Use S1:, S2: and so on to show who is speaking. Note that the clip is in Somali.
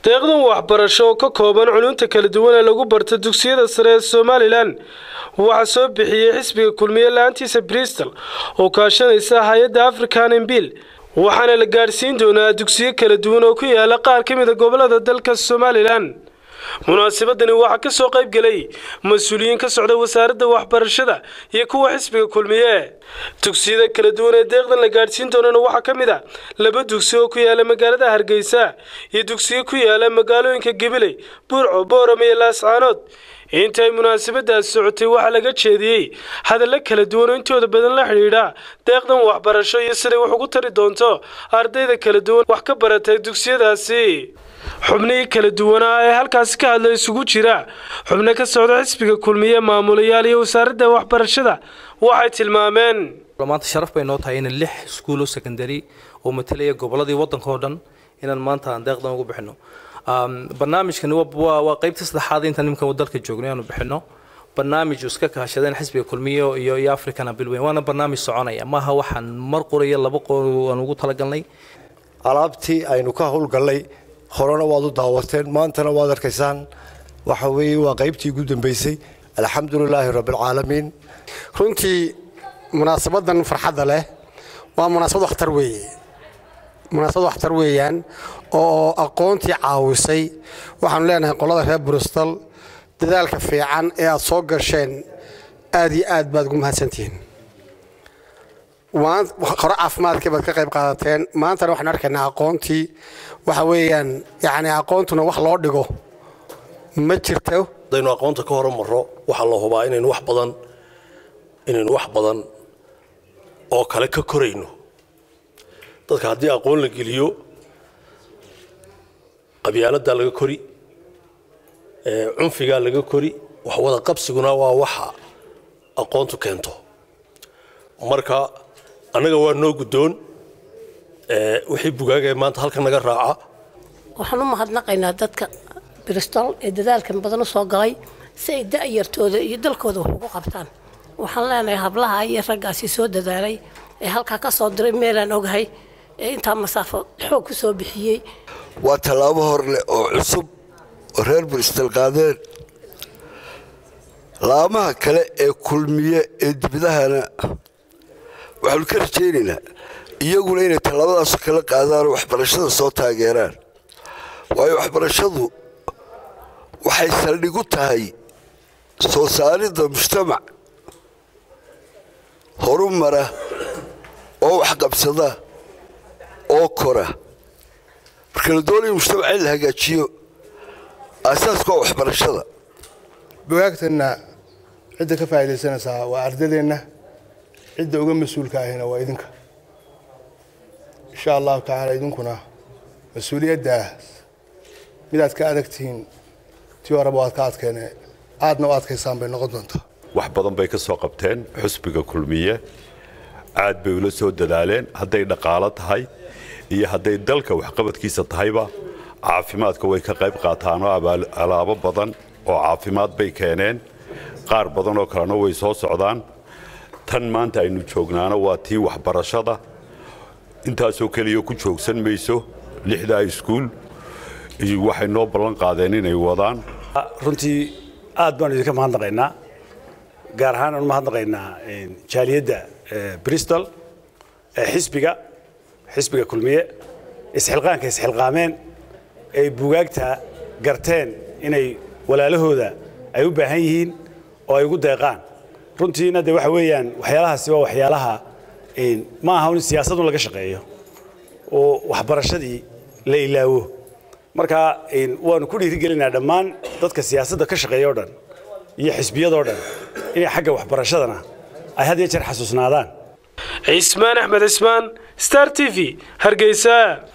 S1: deeqdan waxbarasho oo ka kooban culunta kala duwan ee lagu barto dugsiyada sare ee somalilan waxaa soo bixiyey xisbiga kulmiye la-aantiisa bristol oo kaashanaysa hay-adda african embil waxaana la gaadhsiin doonaa dugsiyo kala duwan oo ku yaala qaar ka mid a gobolada dalka somalilan munaasabadani waxaa ka soo qayb gelay mas-uuliyiin ka socda wasaaradda waxbarashada iyo kuwa xisbiga kulmiye dugsiyada kala duwan ee deeqdan la gaadhsiin doonana waxaa ka mid a laba dugsi oo ku yaala magaalada hargeysa iyo dugsiyo ku yaala magaalooyinka gabiley burco booram iyo laascaanood intaay munaasabadaas socotay waxaa laga jeediyey hadallo kala duwan oo intooda badan la xidhiidha deeqdan waxbarasho iyo siday wax ugu tari doonto ardayda kala duwan wax ka baratay dugsiyadaasi xubnihii kala duwanaa ee halkaasi ka hadla isugu jira xubno ka socda xisbiga kulmiye maamulayaal iyo wasaaradda waxbarashada waxay tilmaameen
S2: maanta sharaf bay noo tahay in lix iskuulo secondary oo matalaya goboladii waddanka oo dhan inaan maanta aan deeqdan ugu bixino barnaamijkani waa qaybta saddexaad intaan nimanka dalka joogno inaanu bixino barnaamij iska kaashadeen xisbiga kulmiye iyo iyo african abilweyn waana barnaamij soconaya maaha waxaan mar qoraya laba qor aan ugu talagalnay
S3: alaabtii aynu ka howlgallay horena waad u daawateen maantana waad arkaysaan waxa weeye waa qaybtii ugu dambaysay alxamdulilaahi rabbilcaalamiin
S4: runtii munaasabadan farxadda leh waa munaasabad waxtar weeye munaasabad waxtar weeyaan oo aqoontii caawisay waxaanu leenahay qolada reer bristol dadaalka fiican ee aad soo gasheen aad iyo aad baad ugu mahadsantihiin hore caafimaadkii baad ka qayb qaadateen maantana waxaan arkaynaa aqoontii waxa weeyaan yacni aqoontuna wax loo dhigo ma jirto
S5: hadaynu aqoonta ka horumarro waxaa la hubaa inaynu wax badan inaynu wax badan oo kale ka korayno dadka haddii aqoon la geliyo qabyaaladdaa laga kori cunfigaa laga kori wax wada qabsiguna waa waxa aqoontu keento marka annaga waa noo guddoon wixii bugaagee maanta halkan naga raaca
S6: waxaan u mahadnaqaynaa dadka bristol ee dadaalkan badan u soo galay si ay da'yartooda iyo dalkooda wax ugu qabtaan waxaan leenahay hablaha iyo raggaasi soo dadaalay ee halkaa ka soo diray meelaan ogahay ee intaa masaafo xoog ku soo bixiyey
S7: waa tallaabo hor leh oo cusub oo reer bristol qaadeen laamaha kale ee kulmiye ee dibadahana waxaanu ka rajaynaynaa iyaguna inay tallaabadaasoo kala qaadaanoo waxbarashada soo taageeraan waayo waxbarashadu waxay saldhig u tahay soo saaridda mujtamac horu mara oo waxqabsada oo kora marka la doonaya mujtamac in la hagaajiyo aasaaska waa waxbarashada
S8: bugaagtanna cidda ka faa'iidaysanaysaa waa ardadeenna cidda uga mas-uulka ahina waa idinka insha allahu tacaala idinkuna mas-uuliyaddaas midaad ka adag tihiin tii horeba waad ka adkeene aadna u adkaysaan bay noqon doontaa
S9: wax badan bay ka soo qabteen xusbiga kulmiye aad bay ula soo dadaaleen hadday dhaqaalo tahay iyo hadday dalka waxqabadkiisa tahayba caafimaadka way ka qayb qaataanoo alaabo badan oo caafimaad bay keeneen qaar badan oo kalena way soo socdaan tan maanta aynu joognaana waa tii waxbarashada intaasoo keliya ku joogsan mayso lixdaa iskuul waxay noo ballan qaadeen inay wadaan
S10: runtii aad baanu idinka mahadnaqaynaa gaar ahaan aanu mahadnaqaynaa jaaliyadda bristol xisbiga xisbiga kulmiye isxilqaanka isxilqaameen ay bugaagta garteen inay walaalahooda ay u baahan yihiin oo ay ugu deeqaan runtiina de waxa weeyaan waxyaalahaasi waa waxyaalaha ma aha in siyaasadun laga shaqeeyo oo waxbarashadii la ilaawo marka waanu ku dhiirigelinaa dhammaan dadka siyaasadda ka shaqeeya o dhan iyo xisbiyadoo dhan inay xagga waxbarashadana ay had iyo jeer xasuusnaadaan
S1: cismaan axmed cismaan star t v hargeysa